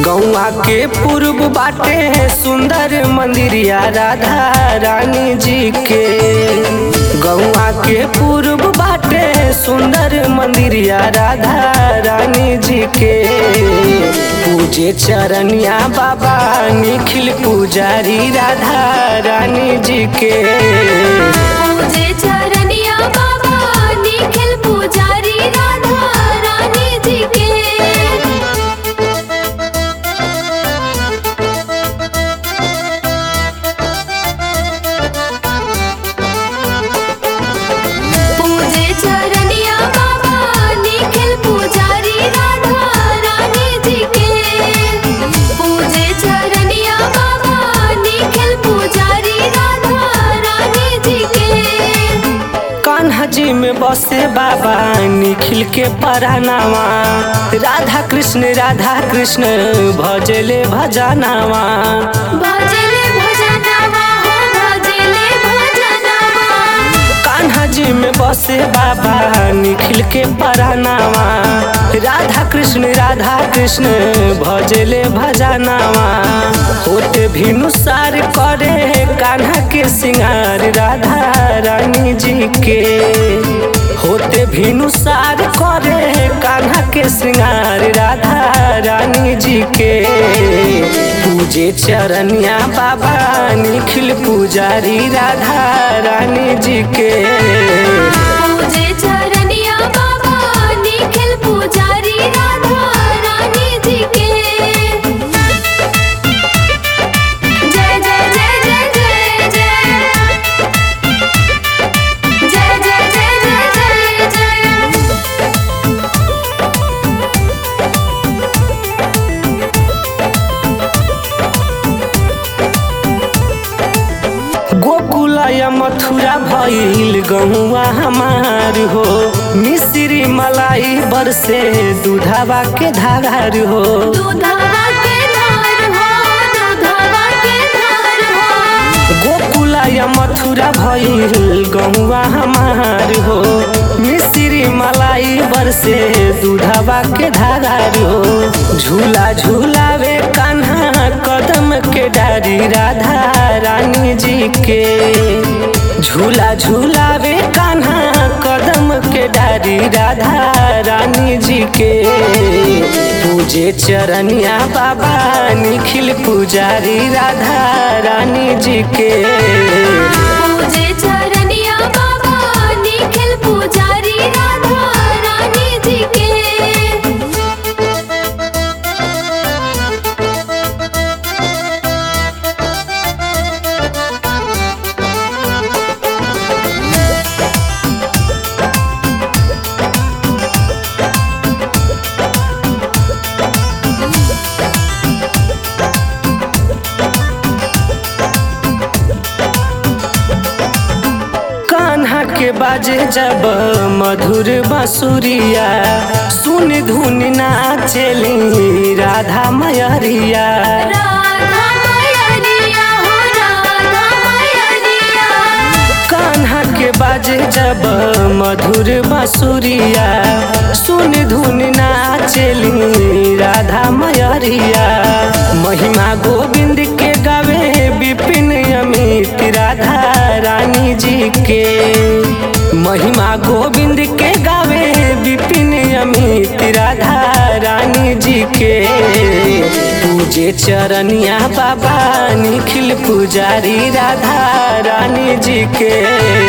गौआ के पूर्व बाटे सुंदर मंदिरिया राधा रानी जी के गौआ के पूर्व बाटे सुंदर मंदिरिया राधा रानी जी के पूजे चरनिया बाबा निखिल पुजारी राधा रानी जी के पूजे चरनिया बाबा निखिल पुजारी राधा रानी जी के पूजे चरनिया बाबा निखिल पुजारी राधा रानी जी के पूजे चरनिया बाबा निखिल पुजारी राधा रानी जी के कान्हा जी में बसे बाबा निखिल के परानावा राधा कृष्ण राधा कृष्ण भजले भजनावा भजले भजनवा हो भजले भजनवा कान्हा जी में बसे बाबा निखिल के परानावा राधा कृष्ण राधा कृष्ण भजले भजनावा होते भिनुसार करे कान्हा के सिंगार राधा रानी जी के होते भिनुसार करे कान्हा के सिंगार राधा रानी जी के पूजे चरनिया बाबा निखिल पुजारी राधा रानी जी के पूजे चरनिया बाबा निखिल पुजारी राधा रानी जी के जय जय जय जय जय जय जय जय जय जय जय जय गोकुला या मथुरा भइल गहुआ हमार हो मिश्री मलाई बरसे दूधावा के धागार हो दूधवा के धार हो दूधवा के धार हो गोकुला या मथुरा भइल गहुआ हमार हो मिश्री मलाई बरसे दूधावा के धागार हो झूला झूलावे कान्हा कदम के डारी राधा रानी जी के झूला झूलावे कान्हा कदम के डारी राधा रानी जी के पूजे चरनिया बाबा निखिल पुजारी राधा रानी जी के पूजे चरनिया बाबा निखिल पुजारी राधा रानी जी के कान्हा के बाजे जब मधुर बांसुरिया सुन धुन नाचेली राधा मयरिया राधा मैया हो राधा मैया कान्हा के बाजे जब मधुर बांसुरिया सुन धुन नाचेली राधा मयरिया महिमा गोविंद के गावे विपिन अमित राधा रानी जी के महिमा गोविंद के गावे विपिन अमित राधा रानी जी के पूजे चरनिया बाबा निखिल पुजारी राधा रानी जी के